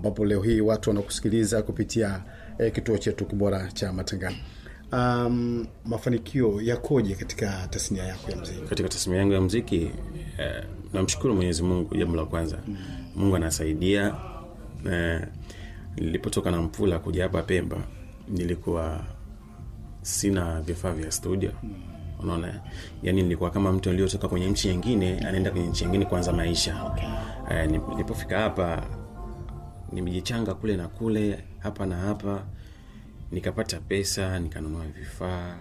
ambapo leo hii watu wanakusikiliza kupitia eh, kituo chetu kibora cha matangazo. Um, mafanikio yakoje katika tasnia yako ya mziki? katika tasmia yangu ya mziki eh, namshukuru mwenyezi mungu jambo la kwanza mungu anasaidia eh, nilipotoka na mpula kuja hapa pemba nilikuwa sina vifaa vya studio unaona yani nilikuwa kama mtu aliotoka kwenye nchi nyingine anaenda kwenye nchi nyingine kuanza maisha eh, nilipofika hapa nimejichanga kule na kule hapa na hapa nikapata pesa nikanunua vifaa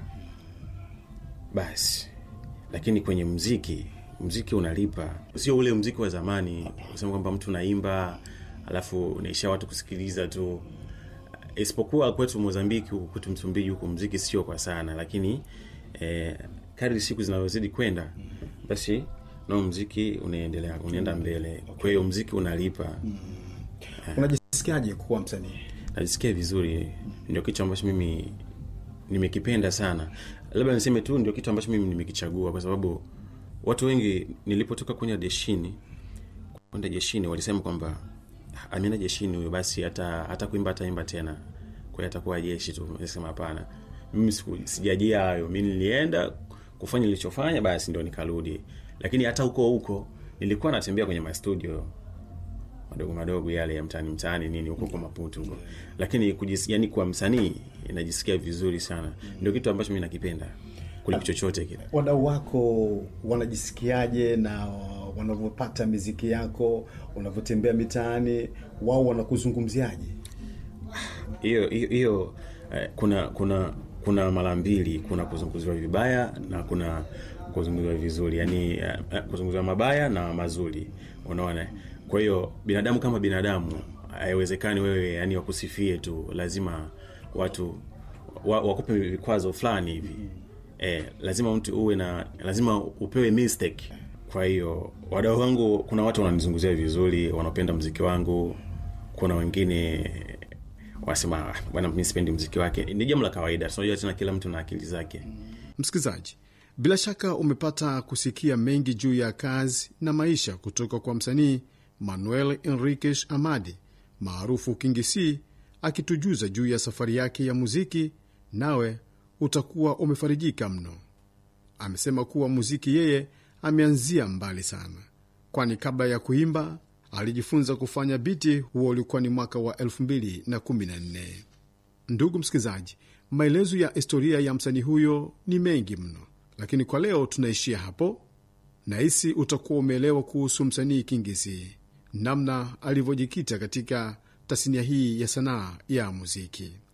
basi lakini kwenye mziki mziki unalipa sio ule mziki wa zamani usema kwamba mtu unaimba alafu unaishia watu kusikiliza tu isipokuwa kwetu mozambiki huku kwetu msumbiji huku mziki sio kwa sana lakini eh, kadri siku zinavyozidi kwenda basi nao mziki unaendelea unaenda mbele kwa hiyo mziki unalipa Unajisikiaje kuwa msanii? najisikia vizuri ndio kitu ambacho mimi nimekipenda sana labda niseme tu ndio kitu ambacho mimi nimekichagua kwa sababu watu wengi nilipotoka kwenda jeshini kwenda jeshini walisema kwamba ameenda jeshini huyo basi hata hata kuimba ataimba tena kwa hiyo atakuwa jeshi tu nisema hapana mimi siku- sijajia hayo mi nilienda kufanya nilichofanya basi ndio nikarudi lakini hata huko huko nilikuwa natembea kwenye mastudio madogo madogo yale ya mtaani mtaani nini huko kwa maputu huko lakini kujis, yani kwa msanii najisikia vizuri sana ndio kitu ambacho mi nakipenda kuliko chochote kile Wadau wako wanajisikiaje na wanavyopata miziki yako, unavyotembea mitaani, wao wanakuzungumziaje? hiyo hiyo hiyo eh, kuna kuna kuna mara mbili kuna kuzunguziwa vibaya na kuna kuzunguziwa vizuri yani eh, eh, kuzunguziwa mabaya na mazuri unaona kwa hiyo binadamu kama binadamu haiwezekani wewe yani wakusifie tu lazima watu wa, wakupe vikwazo fulani hivi eh, lazima mtu uwe na lazima upewe mistake kwa hiyo wadau wangu kuna watu wananizunguzia vizuri wanapenda mziki wangu kuna wengine wasema "Ah, bwana mi sipendi mziki wake ni jambo la kawaida tunajua tena kila mtu na akili zake Msikilizaji, bila shaka umepata kusikia mengi juu ya kazi na maisha kutoka kwa msanii Manuel Enriquez Amadi maarufu Kingi C, akitujuza juu ya safari yake ya muziki, nawe utakuwa umefarijika mno. Amesema kuwa muziki yeye ameanzia mbali sana, kwani kabla ya kuimba alijifunza kufanya biti. Huo ulikuwa ni mwaka wa 2014. Ndugu msikilizaji, maelezo ya historia ya msanii huyo ni mengi mno, lakini kwa leo tunaishia hapo. Nahisi utakuwa umeelewa kuhusu msanii Kingisi, namna alivyojikita katika tasnia hii ya sanaa ya muziki.